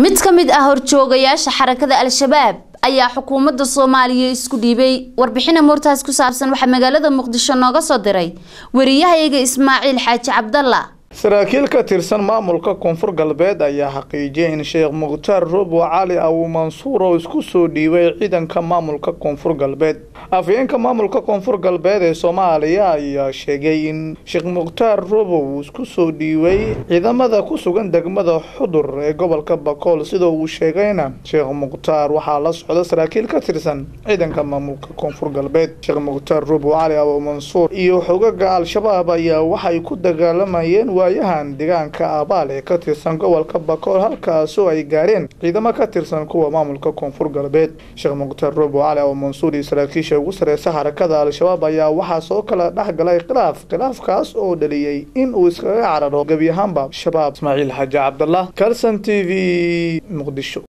mid ka mid ah horjoogayaasha xarakada al-shabaab ayaa xukuumadda soomaaliya isku dhiibay warbixina moortaas ku saabsan waxaa magaalada muqdisho nooga soo diray wariyahayga ismaaciil xaaji cabdalla saraakiil ka tirsan maamulka koonfur galbeed ayaa xaqiijiyay in sheekh mukhtaar robo cali abu mansuur oo isku soo dhiibay ciidanka maamulka koonfur galbeed afhayeenka maamulka koonfur galbeed ee soomaaliya ayaa sheegay in sheekh mukhtaar robo uu isku soo dhiibay ciidamada ku sugan degmada xudur ee gobolka bakool sida uu sheegayna sheekh mukhtaar waxaa la socda saraakiil ka tirsan ciidanka maamulka koonfur galbeed sheekh mukhtaar robo cali abu mansuur iyo xogaga al-shabaab ayaa waxay ku dagaalamayeen waayahan deegaanka abaal ee ka tirsan gobolka bakool halkaasoo ay gaareen ciidamo ka tirsan kuwa maamulka koonfur galbeed sheekh mukhtaar robo cali abu mansuur iyo saraakiisha ugu sareysa xarakada al-shabaab ayaa waxaa soo kala dhex galay khilaaf khilaafkaas oo dhaliyey in uu iskaga cararo gebi ahaanba shabaab ismaaciil xaaji cabdallah kalson t v muqdisho